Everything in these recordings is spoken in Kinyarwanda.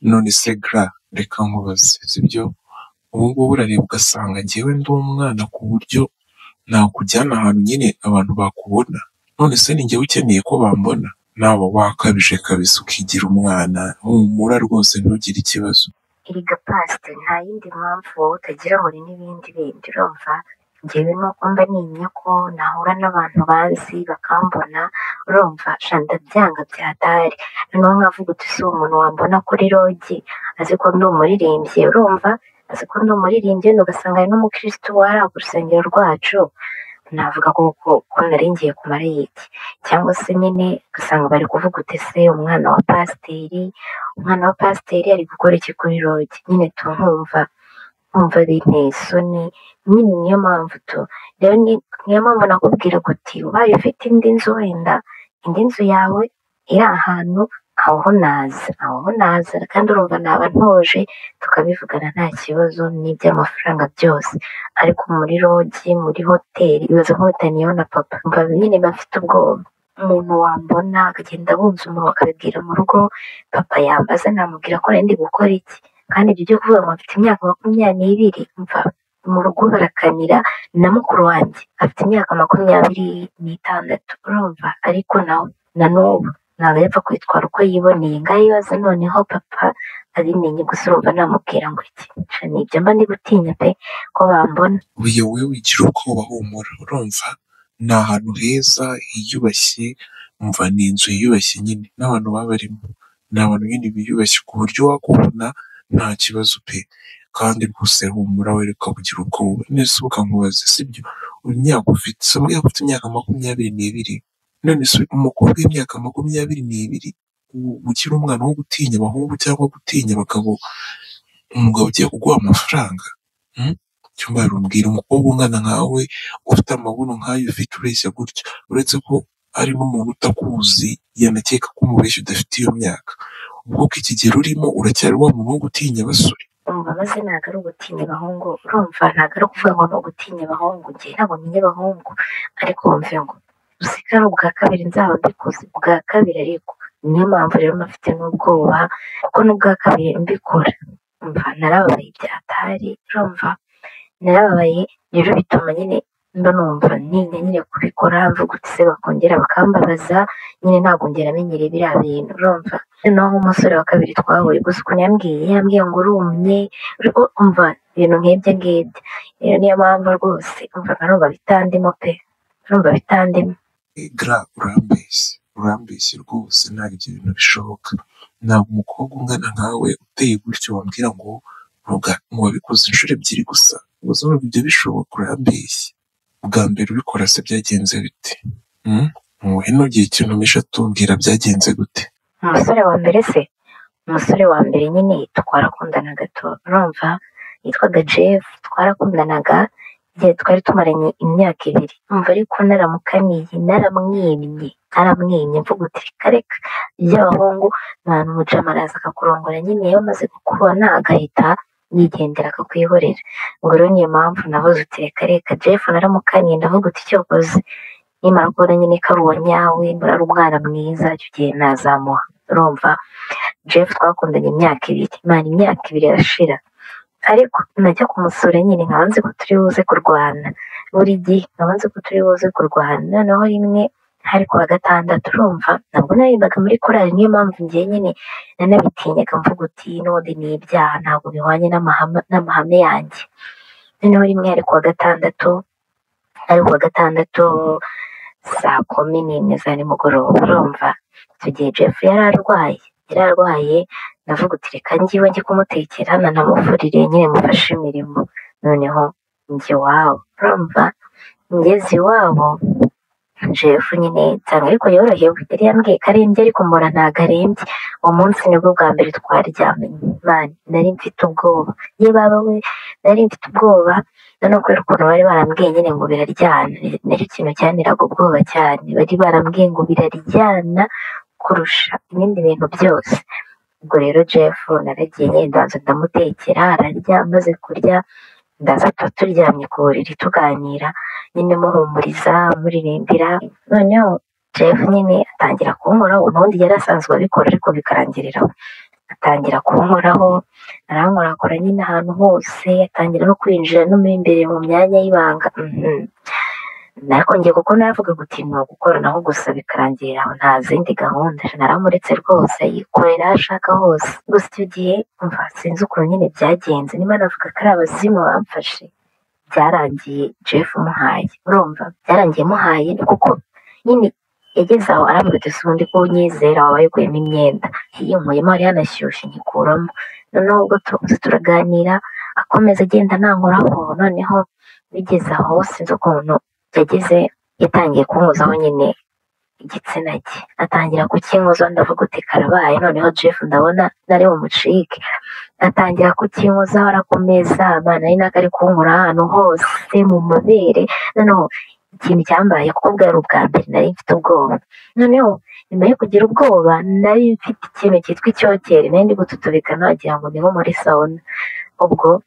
None se ga reka nkubaze sibyo ubungubu urareba ugasanga njyewe ndi umwana ku buryo nakujyana ahantu nyine abantu bakubona, none se ni njyewe ukeneye ko bambona? Nawe wakabije kabisa ukigira umwana humura rwose ntugire ikibazo. Erega pasite nta yindi mpamvu wowe utagira ngo ni n'ibindi bindi urumva njyewe nuko mba ntinya ko nahura n'abantu banzi bakambona urumva sha ndabyanga byadahari noneho nkavuga uti si umuntu wambona kuri rogi azi ko ndi umuririmbyi urumva azi ko ndi umuririmbyi wenda ugasanga ari n'umukirisitu wari ku rusengero rwacu navuga ko ko ko nari ngiye kumara iki cyangwa se nyine ugasanga bari kuvuga uti se umwana wa pasiteri umwana wa pasiteri ari gukora iki kuri rogi nyine tunkumva nkumva binteye isoni nyine niyo mpamvu tu rero ni- niyo mpamvu nakubwira guti ubaye ufite indi nzu wenda indi nzu yawe iri ahantu aho ho naza aho ho naza kandi urumva naba ntuje tukabivugana nta kibazo n'iby'amafaranga byose ariko muri rogi muri hoteli ibibazo nk'ubutaniyeho na papa mva nyine bafite ubwoba umuntu wambona akagenda abunza umuntu akabibwira mu rugo papa yambaza namubwira ko nari ndi gukora iki kandi ibyo byo kuvuga ngo mfite imyaka makumyabiri mva mu rugo barakanira na mukuru wanjye afite imyaka makumyabiri n'itandatu urumva ariko nawe na n'ubu ntabwo yapfa kwitwara uko yiboneye ngaho ibaze noneho papa abimenye gusa urumva namubwira ngo iki Nca ni ibyo mba ndi gutinya pe ko bambona Uyu wowe wigira ubwoba humura urumva ni ahantu heza hiyubashye umva ni inzu yiyubashye nyine n'abantu baba barimo ni abantu nyine biyubashye ku buryo wakubona nta kibazo pe kandi rwose humura wereka kugira ubwoba none se ukankubaze sibyo imyaka ufite se yaba ufite imyaka makumyabiri n'ibiri none se umukobwa w'imyaka makumyabiri n'ibiri u- ukiri umwana wo gutinya abahungu cyangwa gutinya abagabo umugabo ugiye kuguha amafaranga hmm? cyumba rumbwira umukobwa ungana nkawe ufite amabuno nk'ayo ufite ureshya gutya uretse ko ari n'umuntu utakuzi yanakeka ko umubeshya udafite iyo myaka ubwo ko ikigero urimo uracyari wa muntu wo gutinya abasore umva maze ntabwo ari ugutinya abahungu urumva ntabwo ari ukuvuga ngo ni ugutinya abahungu njye ntabwo menya abahungu ariko wumve ngo usika ari ubwa kabiri nzaba mbikoze ubwa kabiri ariko niyo mpamvu rero mfite n'ubwoba kuko n'ubwa kabiri mbikora umva narababaye byahatari urumva narababaye rero bituma nyine mba numva ntinya nyine kubikora mvuga uti se bakongera bakambabaza nyine ntabwo ngera amenyereye biriya bintu urumva noneho nk'umusore wa kabiri twahuye gusa ukuntu yambwiye yambwiye ngo urumye ariko umva ibintu nk'ibyo ngibyo rero niyo mpamvu rwose umva nkarumva bitandimo pe nkarumva bitandimo gra urambeshye urambeshye rwose ntabwo ibyo bintu bishoboka ntabwo umukobwa ungana nkawe uteye gutyo wambwira ngo ruga ngo wabikoze inshuro ebyiri gusa ubuzima ntabwo ibyo bishoboka urambeshye bwa mbere ubikora se byagenze bite hmm? muhe nugire ikintu misha tubwira byagenze gute umusore wa mbere se umusore wa mbere nyine twarakundanaga tu urumva yitwaga jeff twarakundanaga igihe twari tumaranye imyaka ibiri umva ariko naramukaniye naramwimye naramwimye mvuga uti reka reka iby'abahungu abantu umucamanza araza akakurongora nyine iyo amaze kukubona agahita yigendera akakwihorera ngo rero niyo mpamvu navuze uti reka reka jeff naramukaniye ndavuga uti cyokoze nimara kubona nyine ko ari uwa nyawe mbura ari umwana mwiza icyo gihe nazamuha urumva jeff twakundanye imyaka ibiri imana imyaka ibiri irashira ariko najya kumusura nyine nkaba nzi ko turi buze kurwana buri gihe nkaba nzi ko turi buze kurwana noneho rimwe hari ku wa gatandatu urumva ntabwo naririmbaga muri korali niyo mpamvu njye nyine nanabitinyaga mvuga uti n'ubundi ni ibyaha ntabwo bihwanye n'amahame n'amahame yanjye noneho rimwe hari ku wa gatandatu ari ku wa gatandatu saa kumi n'imwe za nimugoroba urumva icyo gihe jeff yari arwaye yari arwaye ndavuga uti reka ngiwe njye kumutekera nanamuvurire nyine mufashe imirimo noneho njye iwabo urumva ngeze iwabo jeff nyine nsanga ariko yorohewe yari yambwiye ko arembye ariko mbona ntabwo arembye uwo munsi nibwo bwa mbere twaryamanye man nari mfite ubwoba ye baba we nari mfite ubwoba noneho kubera ukuntu bari barambwiye nyine ngo biraryana nicyo kintu cyanteraga ubwoba cyane bari barambwiye ngo biraryana kurusha ibindi bintu byose ubwo rero jeff naragiye nyine ndaza ndamutekera ararya amaze kurya ndaza tuba turyamye ku buriri tuganira nyine muhumuriza muririmbira noneho jeff nyine atangira kunkoraho ubundi yari asanzwe abikora ariko bikarangirira aho atangira kunkoraho arankorakora nyine ahantu hose atangira no kwinjira no mu imbere mu myanya y'ibanga mhm. ariko njye kuko navuga guti ni ugukoranaho gusa bikarangira aho nta zindi gahunda naramuretse rwose yikorera aho ashaka hose gusa icyo gihe umva sinzi ukuntu nyine byagenze niba navuga ko ari abazimu bamfashe byarangiye jeff muhaye urumva byarangiye muhaye kuko nyine yageze aho arambwira ati ubundi ko unyizera wabaye uguyemo imyenda yiyumuyemo hari yanashyushye nyikuramo noneho ubwo turakuze turaganira akomeza agenda nankoraho noneho bigeze aho sinzi ukuntu yagize yatangiye kunkozaho nyine igitsina cye atangira kukinkozaho ndavuga uti karabaye noneho jeff ndabona nari bumucike atangira kukinkozaho arakomeza abana ari nako ari kunkora ahantu hose mu mabere noneho ikintu cyambaye kuko bwari ubwa mbere nari mfite ubwoba noneho nyuma yo kugira ubwoba nari mfite ikintu cyitwa icyokere nari ndi gututubika nagira ngo ni nko muri sauna ubwo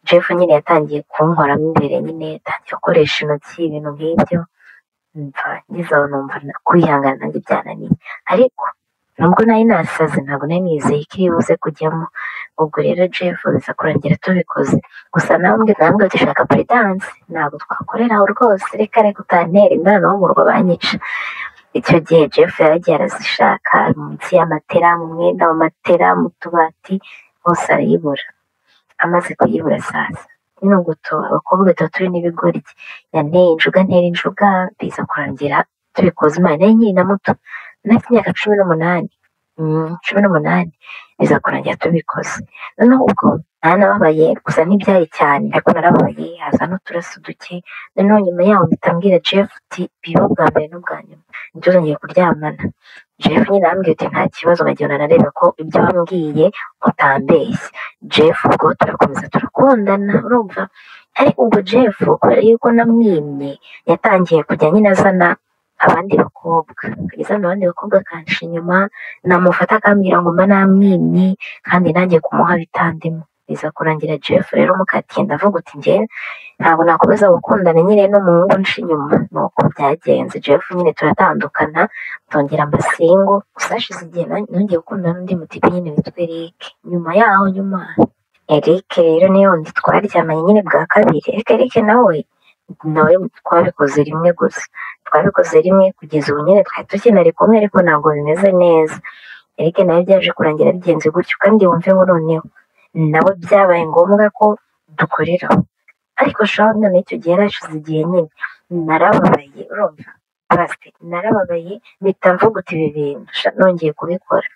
jeff nyine yatangiye kunkoramo imbere nyine yatangiye gukoresha intoki ibintu nk'ibyo mva ngeze aho numva na- kwihangana nanjye byananiye ariko nubwo nari nasaze ntabwo nari nizeye ko iri buze kujyamo ubwo rero jeff biza kurangira tubikoze gusa namwe namwe dushaka puridanse ntabwo twakorera aho rwose reka reka utantera imibonano wo mu rugo banyica icyo gihe jeff yaragiye arazishaka munsi y'amatera mu mwenda w'amatera mu tubati hose arayibura amaze kuyibura sasa ni uguto abakobwa batatu n'ibigori yanteye injuga ntera injuga biza kurangira tubikoze imana yari nkiri na muto nafite imyaka cumi n'umunani Mm, cumi n'umunani biza kurangira tubikoze noneho ubwo nanababaye gusa ntibyari cyane ariko narababaye haza n'uturaso duke noneho nyuma yaho mpita mbwira jeff uti biba bwa mbere n'ubwa nyuma nibyo zongeye kuryamana jeff nyine arambwira uti nta kibazo nkagenda nareba ko ibyo wambwiye utambeshye jeff ubwo turakomeza turakundana urumva ariko ubwo jeff kubera yuko namwimye yatangiye kujya nyine azana abandi bakobwa akajya azana abandi bakobwa akansha inyuma namufata akambwira ngo mba namwimye kandi nanjye kumuha bitandimo biza kurangira jeff rero mukatiye ndavuga uti njyewe ntabwo nakomeza gukundana nyine n'umuhungu nshi inyuma ni uko byagenze jeff nyine turatandukana tongera amasingo gusa hashize igihe na- nongeye gukundana n'undi mutipe nyine witwa eric nyuma yaho nyuma Eric rero niyo wundi twaryamanye nyine bwa kabiri ariko Eric nawe nawe twabikoze rimwe gusa twabikoze rimwe kugeza ubu nyine twari tukinari kumwe ariko ntabwo bimeze neza Eric nawe byaje kurangira bigenze gutyo kandi wumve ngo noneho nawe byabaye ngombwa ko dukorera ariko shaho none icyo gihe yarashize igihe nyine narababaye urumva basi narababaye mpita mvuga uti ibi bintu sha, nongeye kubikora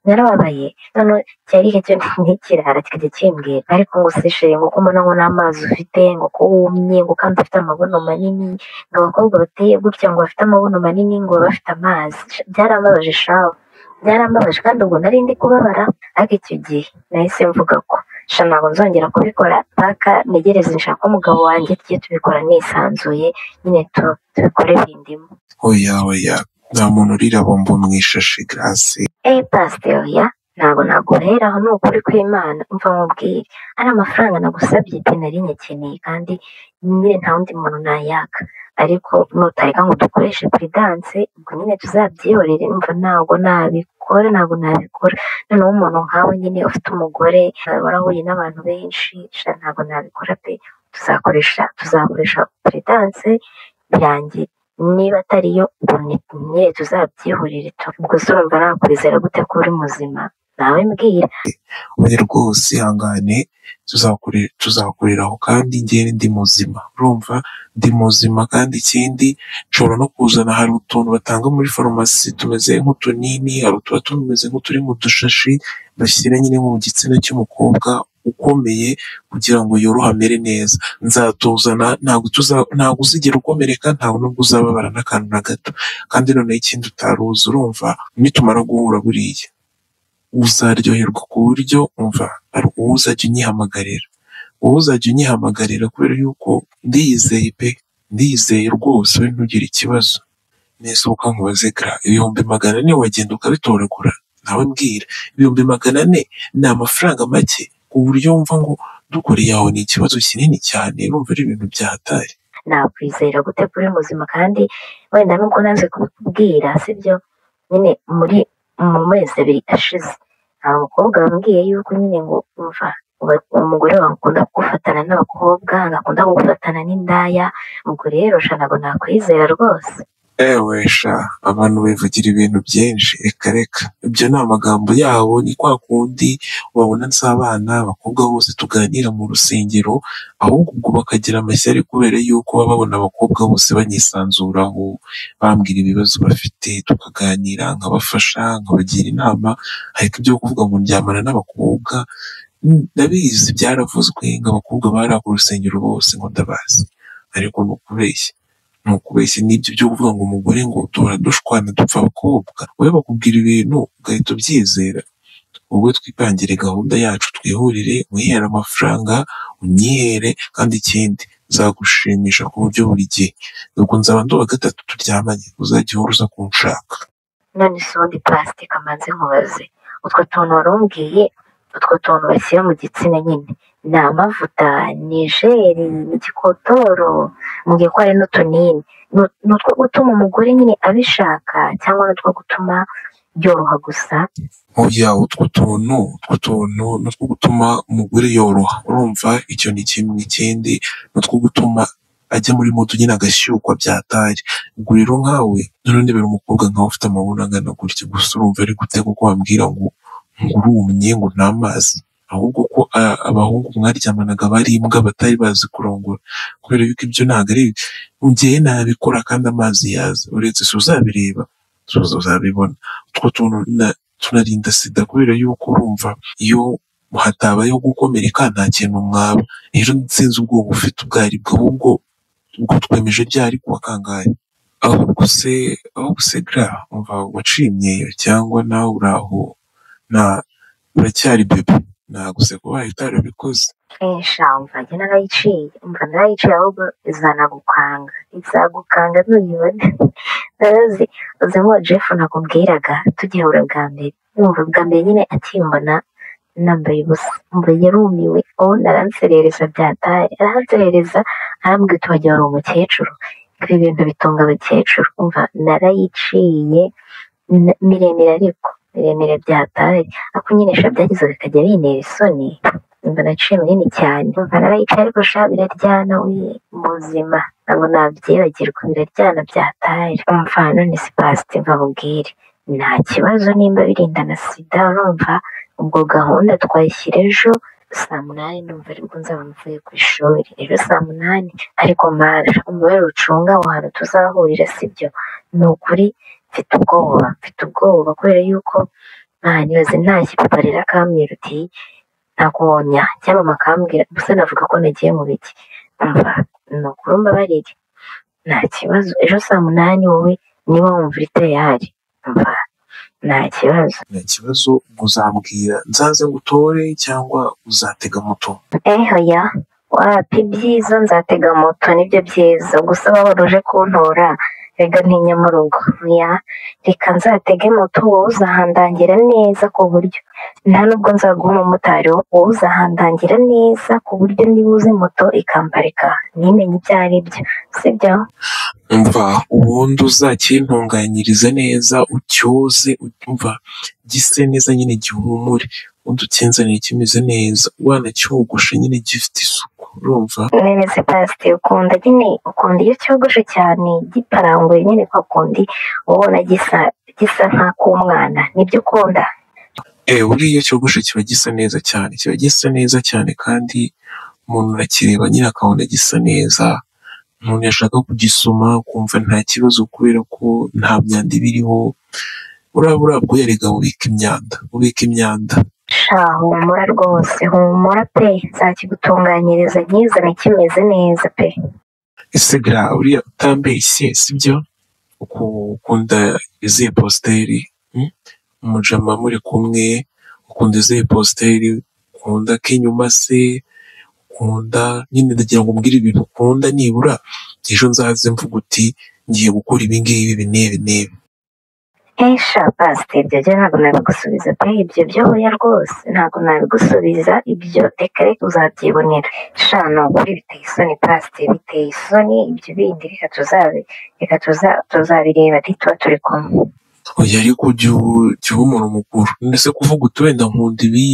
narababaye noneho cyari icyo ntikirara kikajya kimbwira ariko ngo usishoye ngo kumbona ngo n'amazi ufite ngo ko wumye ngo kandi ufite amabuno manini ngo abakobwa bateye gutya ngo bafite amabuno manini ngo baba bafite amazi Sha, byarambabaje shaho byarambabaje kandi ubwo nari ndi kubabara ariko icyo gihe nahise mvuga ko sha ntabwo nzongera kubikora paka ntegereze nshaka umugabo wanjye tujye tubikora nisanzuye nyine tu- tubikore bindimo oya oya nta muntu urira bombo mu ishashi garasi eyi pasiteri oya ntabwo naguheraho ni ukuri kw'imana mva nkubwire ari amafaranga nagusabye pe nari nyakeneye kandi nyine nta wundi muntu nayaka ariko nutareka ngo dukoreshe puridanse ubwo nyine tuzabyihorere mva ntabwo nabikora ntabwo nabikora noneho umuntu nkawe nyine ufite umugore nawe warahuye n'abantu benshi sha ntabwo nabikora pe tuzakoresha tuzakoresha puridanse birangira niba atari yo nyine tuzabyihurire tu ubwo se urumva nakwizera gute ko uri muzima nawe mbwira oya rwose ihangane tuzakure- tuzakoreraho kandi njyewe ndi muzima urumva ndi muzima kandi ikindi nshobora no kuzana hari utuntu batanga muri farumasi tumeze nk'utunini hari utuba tumeze nk'uturi mu dushashi bashyira nyine mu gitsina cy'umukobwa ukomeye kugira ngo yorohe amere neza nzatuzana ntabwo tuza- ntabwo uzigera ukomereka ntabwo nubwo uzababara n'akantu na gato kandi noneho ikindi utaruzi urumva nitumara guhura buriya uzaryoherwa ku buryo umva hari uwo uzajya unyihamagarira uwo uzajya unyihamagarira kubera yuko ndiyizeye pe ndiyizeye rwose we ntugire ikibazo nisohoka nkubaze kra ibihumbi magana ane wagenda ukabitoragura nawe mbwira ibihumbi magana ane ni amafaranga make ku buryo wumva ngo dukoreye aho ni ikibazo kinini cyane urumva ari ibintu byatari nakwizera gute ko uri muzima kandi wenda nubwo nanze kubikubwira sibyo nyine muri mu mezi abiri ashize hari umukobwa wambwiye yuko nyine ngo umva uba- umugore wawe akunda kugufatana n'abakobwa ngo akunda kugufatana n'indaya ubwo rero sha ntabwo nakwizera rwose ewe sha abantu bivugira ibintu byinshi reka reka ibyo ni amagambo yabo ni kwa kundi babona nz'abana abakobwa bose tuganira mu rusengero ahubwo ubwo bakagira amashyari kubera yuko baba babona abakobwa bose banyisanzuraho bambwira ibibazo bafite tukaganira nkabafasha nkabagira inama ariko ibyo kuvuga ngo ndyamana n'abakobwa mm, ndabizi byaravuzwe ngo abakobwa bari ako rusengero bose ngo ndabazi ariko ni ukubeshya ni ukubeshya n'ibyo byo kuvuga ngo umugore ngo duhora dushwana dupfa abakobwa wowe bakubwira ibintu ugahita ubyizera wowe twipangire gahunda yacu twihurire wihere amafaranga unyihere kandi ikindi nzagushimisha ku buryo buri gihe ubwo nzaba ndoba gatatu turyamanye uzajya uhora uza kunshaka none si ubundi pasite kamanzi nkubaze utwo tuntu warumbwiye utwo tuntu bashyira mu gitsina nyine ni amavuta ni jeri ni gikotoro mbwiye ko hari n'utunini Nu- ni utwo gutuma umugore nyine abishaka cyangwa ni utwo gutuma yoroha gusa oya utwo tuntu utwo tuntu ni utwo gutuma umugore yoroha urumva icyo ni kimwe ikindi ni utwo gutuma ajya muri moto nyine agashyukwa byatari ubwo rero nkawe none biri umukobwa nkawe ufite amabona angana gutya gusa urumva ari gute kuko wambwira ngo ngo urumye ngo ni amazi ahubwo ko a- abahungu mwaryamanaga bari imbwa batari bazi kurongora kubera yuko ibyo ntabwo ari njyewe nabikora kandi amazi yaza uretse si uzabireba si uzabibona utwo tuntu na tunarinda sida kubera yuko urumva iyo hatabayeho gukomereka nta kintu mwaba rero sinzi ubwoba ufite ubwo aribwo ahubwo ubwo twemeje byari kuwa kangahe ahubwo se ahubwo se gra umva waciye imyeyo cyangwa nawe uraho na uracyari bebe naguse kuba utarabikoze nshamva njye narayiciye umva narayiciye ahubwo izanagukanga izagukanga nuyibone narazi uzi nk'uwo jeff nakubwiraga tugihura bwa mbere yumva bwa mbere nyine akimbona nambaye ubusa umva yarumiwe ubu naranserereza byatari aranserereza arambwira uti wagira wari umukecuru ibi bintu bitunga abakecuru umva narayiciye n- miremire ariko miremire byataye ako nyine sha byagize bikajya bintera isoni imba naciye munini cyane umva narayicaye ariko sha biraryana we muzima ntabwo nabyibagirwa biraryana byataye umva none si pasite mbabubwire nta kibazo nimba birindana sida urumva ubwo gahunda twayishyira ejo saa munani ndumva aribwo nzaba mvuye ku ishuri rero saa munani ariko mara umubare ucunga aho hantu tuzahurira sibyo ni ukuri mfite ubwoba mfite ubwoba kubera yuko nta nibaze ntashye papa rero akamwirutiye ntakubonya cyangwa bakambwira gusa navuga ko nagiye mu biti umva ni ukuri mbabarire nta kibazo ejo saa munani wowe niba wumva iteye hari umva nta kibazo nta kibazo ngo uzambwira nzaze ngutore cyangwa uzatega moto eho ya wapi byiza nzatega moto nibyo byiza gusa waba uje kuntora rega ntinya mu rugo ya reka nzatege moto wowe uzahandangira neza ku buryo nta nubwo nzaguha umumotari wowe uzahandangira neza ku buryo niba uzi moto ikamparika ntimenye ibyo ari byo sibyo umva ubundi uzacyintunganyirize neza ucyoze umva gise neza nyine gihumure ubundi ukinzanire kimeze neza wanacyogoshe nyine gifite isuku urumva nene se pasite ukunda nyine ukunda iyo cyogoshe cyane giparanguye nyine kwa kundi uba ubona gisa gisa nk'ak'umwana nibyo ukunda eh buriya iyo cyogoshe kiba gisa neza cyane kiba gisa neza cyane kandi umuntu urakireba nyine akabona gisa neza umuntu yashaka kugisoma ukumva nta kibazo kubera ko nta myanda iba iriho uraba urabwo yarega ubika imyanda ubika imyanda sha humura rwose humura pe nzakigutunganyiriza nkizane kimeze neza pe Instagram uriya utambeshye sibyo ukunda izihe posteri mm? mujama muri kumwe ukunda izihe posteri ukunda k'inyuma se ukunda nyine ndagira ngo umbwire ibintu ukunda nibura ejo nzaze mvuga uti ngiye gukora ibi ngibi ibi n'ibi n'ibi Eh sha pasite ibyo byo ntabwo nabigusubiza pe ibyo byo hoya rwose ntabwo nabigusubiza ibyo reka reka uzabyibonera sha ni ukuri biteye isoni pasite biteye isoni ibyo bindi reka tuzabi reka tuza- tuzabireba ntituba turi kumwe oya ariko jya ubu- jya uba umuntu mukuru ndetse kuvuga uti wenda nkunda ibi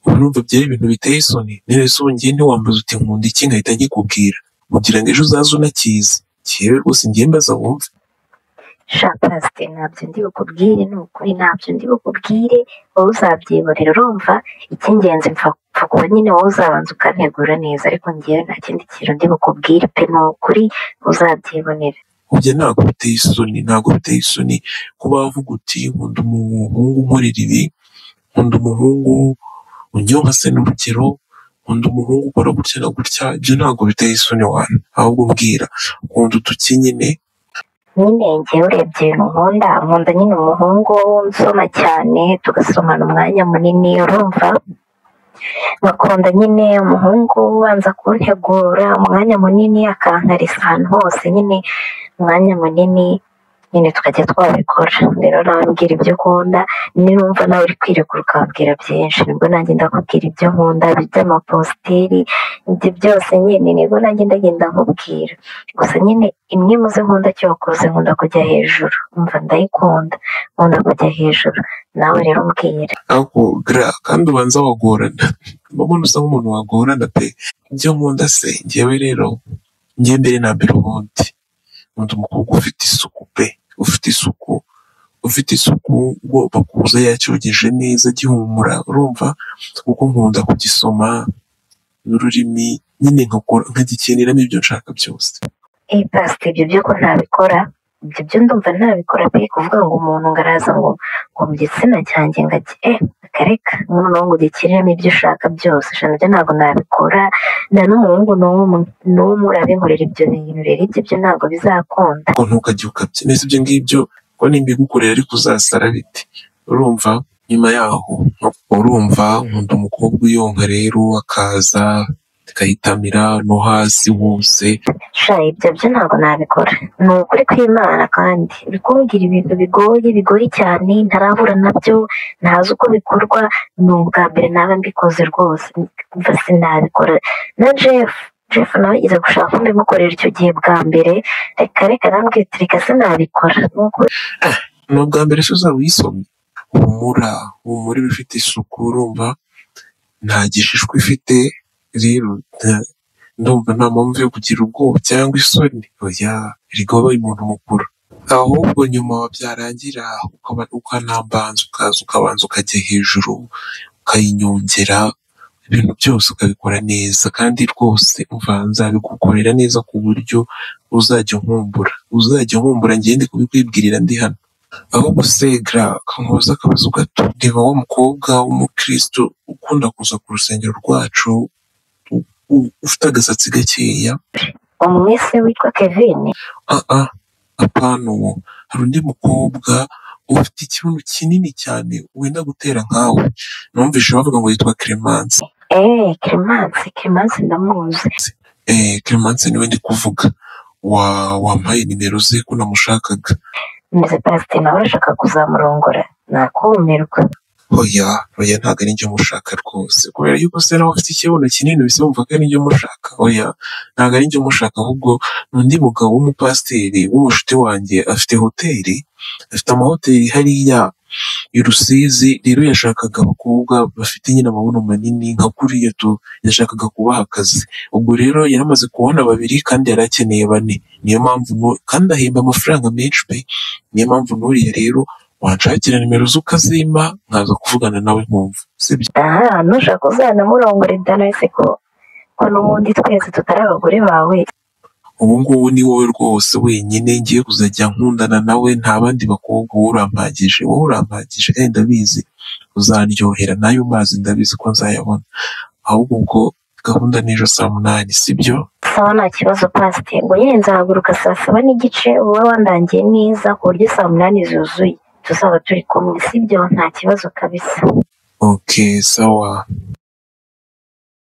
urumva byari ibintu biteye isoni nese ubu ngiye ntiwambaza uti nkunda iki nkahita nkikubwira kugira ngo ejo uzaze unakizi njyewe rwose ngiye mbaza wumve sha pasite ntabyo ndi bukubwire ni ukuri ntabyo ndi bukubwire wowe uzabyiborera urumva icy'ingenzi mpfa mpfa kuba nyine wowe uzabanza ukantegura neza ariko ngewe nta kindi kintu ndi bukubwire pe ni ukuri uzabyibonera ujya ntabwo biteye isoni ntabwo biteye isoni kuba wavuga uti nkunda umuhungu unkorera ibi nkunda umuhungu unyonka se n'urugero nkunda umuhungu ukora gutya na gutya ibyo ntabwo biteye isoni wana ahubwo mbwira nkunda utuki nyine nyine ngewe urebye ibintu nkunda nkunda nyine umuhungu unsoma cyane tugasomana umwanya munini urumva bakunda nyine umuhungu ubanza kuntegura umwanya munini akankarisa ahantu hose nyine umwanya munini nyine tukajya twabikora rero nawe mbwira ibyo ukunda numva nawe uri kwirekura ukambwira byinshi nibwo nanjye ndakubwira ibyo nkunda iby'amaposteri ibyo byose nyine nibwo nanjye ndagenda nkubwira gusa nyine imwe mu zo nkunda cyokoze nkunda kujya hejuru umva ndayikunda nkunda kujya hejuru nawe rero umbwira ako gra kandi ubanza wagorana mbona usa nk'umuntu wagorana pe ibyo nkunda se ngewe rero ngewe mbere na mbere ubundi nkunda umukobwa ufite isuku pe ufite isuku ufite isuku ugomba kuza yacyogeje neza agihumura urumva kuko nkunda kugisoma n'ururimi nyine nkakora nkagikeniramo ibyo nshaka byose Eh pasite ibyo byo ko ntabikora ibyo byo ndumva ntabikora pe kuvuga ngo umuntu ngo araza ngo ngo mu gitsina cyanjye ngo ati eh akareka noneho ngo ugikiriremo ibyo ushaka byose ijana byo ntabwo nabikora nta n'umuhungu n'umwe n'umwe urabinkorera ibyo bintu rero ibyo byo ntabwo bizakunda ngo ntukajye ukabya neza ibyo ngibyo ko nimba igukorera ariko uzasara bite urumva nyuma yaho urumva nkunda umukobwa uyonka rero akaza akahitamira no hasi hose sha ibyo byo ntabwo nabikora ni ukuri kw'imana kandi uri kumbwira ibintu bigoye bigoye cyane ntarahura nabyo ntazi uko bikorwa ni ubwa mbere naba mbikoze rwose mva sinabikora na jeff jeff nawe yize gushaka ko mbimukorera icyo gihe bwa mbere reka reka nambwiye ati reka sinabikora ni ukuri ni ubwa mbere se uzaba uyisomye humura humura iba ifite isuku urumva nta gishishwa ifite rero nta- ndumva nta mpamvu yo kugira ubwoba cyangwa isoni oya erega wabaye umuntu mukuru ahubwo nyuma byarangira ukaba- ukanambanza ukaza ukabanza ukajya hejuru ukayinyongera ibintu byose ukabikora neza kandi rwose umva nzabigukorera neza ku buryo uzajya unkumbura uzajya unkumbura ngende kubikwibwirira ndi hano ahubwo se gra kamubaza akabazo gato reba wa mukobwa w'umukristo ukunda kuza ku rusengero rwacu u- u- ufite agasatsi gakeya umwese witwa kevin ah ah apana uwo hari undi mukobwa ufite ikibuno kinini cyane wenda gutera nkawe numvise bavuga ngo yitwa clemence eee clemence clemence ndamuzi eh, clemence niwe ndi kuvuga wa wampaye nimero ze ko namushakaga meze pasite nawe urashaka kuzamurongora nakumirwa oya oya ntabwo ari njye umushaka rwose kubera yuko se nawe afite ikibuno kinini bisa wumva ko ari njye umushaka oya ntabwo ari njye umushaka ahubwo ni undi mugabo w'umupasiteri w'umushuti wanjye afite hoteli afite amahoteli hariya i Rusizi rero yashakaga abakobwa bafite nyine amabuno manini nka kuriya tu yashakaga kubaha akazi ubwo rero yari amaze kubona babiri kandi yari akeneye bane niyo mpamvu nu- kandi ahemba amafaranga menshi pe niyo mpamvu nuriya rero wanshakira nimero z'ukazima nkaza kuvugana nawe nkumva sibyo aha nushaka uzanamurongore danayise ko ko n'ubundi twese tutari abagore bawe ubu ngubu ni wowe rwose wenyine ngiye kuzajya nkundana nawe nta bandi bakobwa wowe urampagije wowe urampagije kandi ndabizi uzaryohera n'ayo mazi ndabizi ko nzayabona ahubwo ubwo gahunda n'ejo saa munani sibyo sawa nta kibazo pasite ngo nyine nzahaguruka saa saba n'igice wowe wandangiye neza ku buryo saa munani zuzuye tuzaba turi kumwe sibyo nta kibazo kabisa ok sawa